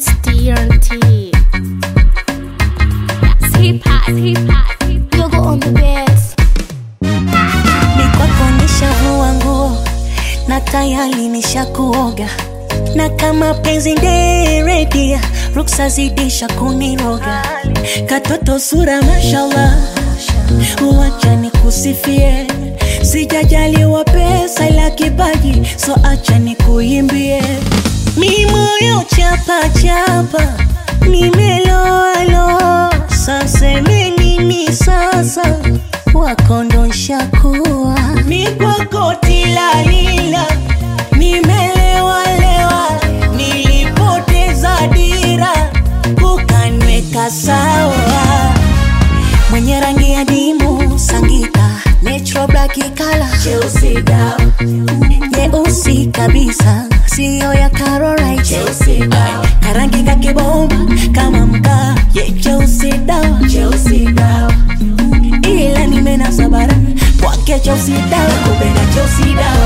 It's TNT. That's hip hop, hip hop, hip hop. Yogo on the bass. ni kwako nishavua nguo na tayari nishakuoga na kama penzi nderedia ruksa zidisha kuniroga katoto sura mashallah uwacha nikusifie sijajaliwa pesa ila kipaji so acha nikuimbie mi moyo chapa chapa nimeloalo saseme nini sasa wakondosha kuwa mi kwako tilalila nimelewalewa nilipoteza dira ukanweka sawa mwenye rangi ya dimu sangita natural black kala cheusi dawa nyeusi kabisa siyo ya Caroline cheusi dawa karangi kakibomba kama mkaa ye cheusi dawa cheusi dawa ila nimenasa bara kwake cheusi dawa kupenda cheusi dawa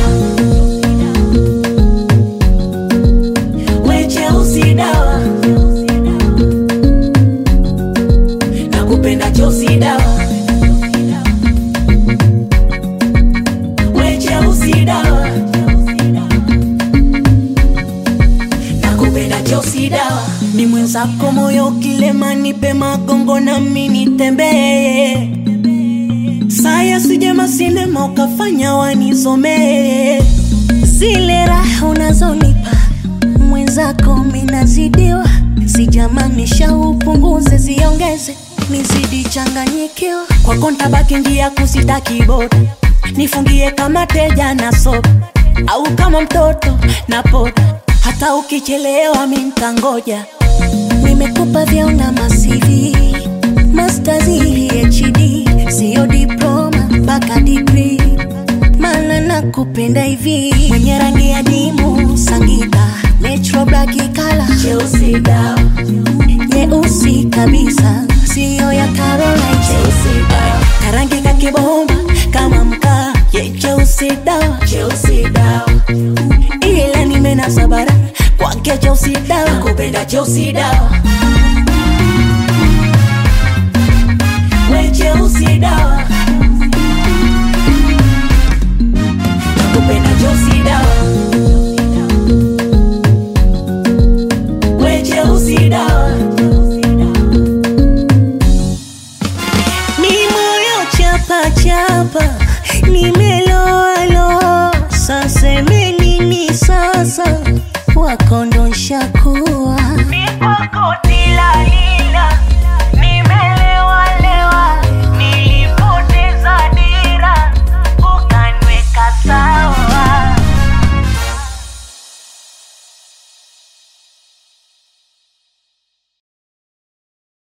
we cheusi dawa nakupenda cheusi dawa we cheusi dawa nakupenda cheusi dawa ni mwenzako moyo kilema nipe magongo nami nitembee saya sijema sinema ukafanya wanizomee zile raha unazonipa mwenzako minazidiwa sijamanisha upunguze ziongeze nizidi changanyikiwa kwako ntabaki njia kusitaki boda nifungie kama teja na sopa au kama mtoto na poda hata ukichelewa mi ntangoja nimekupa vyauna masivi mastazi hd siyo diploma mpaka digri mana nakupenda hivi mwenye rangi ya dimu sangita natural black kala cheusi dawa nyeusi kabisa siyo ya Caroline cheusi dawa karangi kakibomba kama mkaa ye cheusi dawa cheusi dawa ila nimenasa bara kwake cheusi dawa kupenda cheusi dawa we cheusi dawa nakupenda cheusi dawa we cheusi dawa mi moyo chapa chapa nimeloalo saseme nini sasa wakondosha kuwa Mi kwako